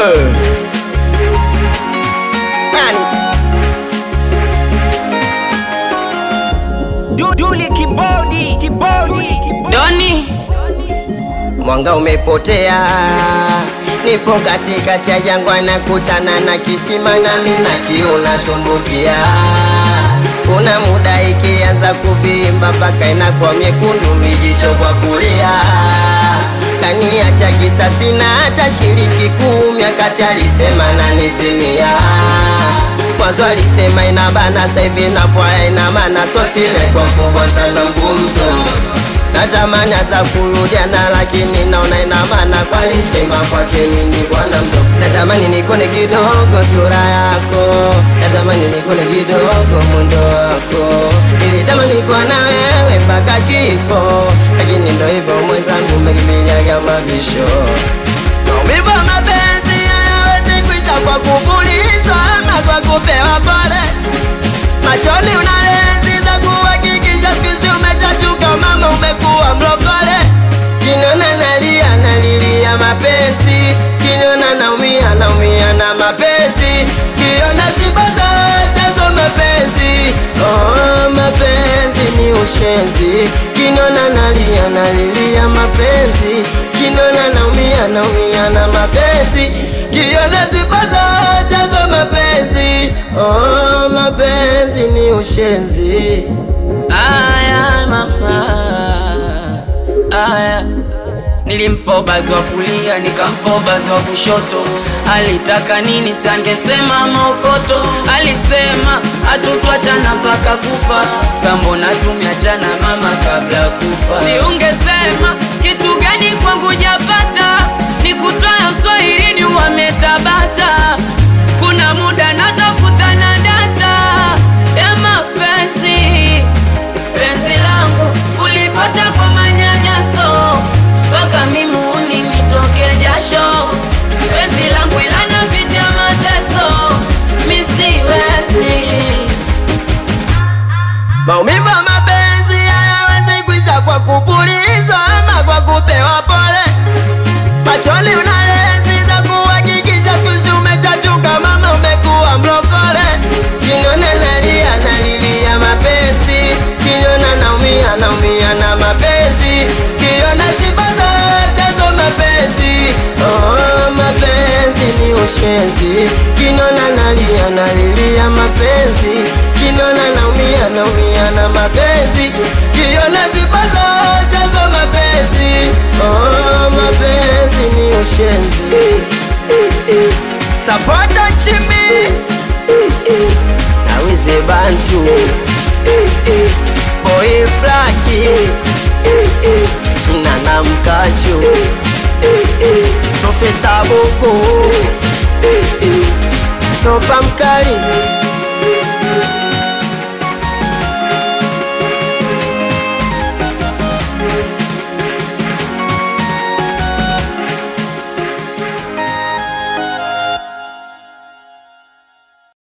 Nani? Duduli kibodi kibodi Doni Mwanga umepotea, nipo katikati ya jangwa, nakutana na kisima nami na kiu natumbukia. Kuna muda ikianza kuvimba mpaka inakuwa miekundu, mijicho kwa kulia. Kaniacha kisasi na hata shiriki kumi, akati alisema nanisimia Mwanzo alisema inabana, sasa hivi napwaya ina maana, so simekuwa kubwa sana mgumzo Natamani hata kurudiana lakini naona ina maana kwa alisema kwake mimi bwana mdogo. Natamani nikone kidogo sura yako, natamani nikone kidogo mundo wako. Nilitamani kuwa na wewe mpaka kifo, lakini ndo hivyo mwenzangu, umekimbiliaga mabisho. Maumivu ya mapenzi hayawezi kuisha kwa kupulizwa ama kwa kupewa pole machoni una lenzi za kuhakikisha siku umechachuka, mama, umekuwa mlokole. Kinona nalia nalilia mapenzi, kinona naumia naumia na mapenzi, kiona sibaza chazo mapenzi. Oh, mapenzi ni ushenzi, kinona nalia nalilia mapenzi, kinona naumia naumia na mapenzi, kiona sibaza chazo mapenzi. Oh, mapenzi ni ushenzi. aya mama aya nilimpa bazi wa kulia nikampa bazi wa kushoto alitaka nini sangesema maokoto alisema hatutwachana mpaka kufa sambona tumiachana mama kabla ya kufa siungesema kitu gani kwangu japata nikutoya uswahilini wametabata kuna muda natafuta na data ya mapenzi penzi langu ulipata kwa manyanyaso mpaka mimuni nitoke jasho penzi langu ilana vita mateso misiwezi Maumivu ya mapenzi hayawezi kuisha kwa kupulizwa ama kwa kupewa pole. Machoni una lenzi za kuhakikisha siku umechachuka, mama, umekuwa mlokole. Kinona nalia nalilia mapenzi, kinona naumia naumia na mapenzi, kiona sibaza chazo mapenzi. Oh, mapenzi ni ushenzi, kinona nalia nalilia mapenzi, kinona naumia naumia na mapenzi, kiona sibaza chazo mapenzi. Oh, mapenzi ni ushenzi. Sapota chimbi nawize bantu boy flaki nana mkachu profesa bogo stopa mkali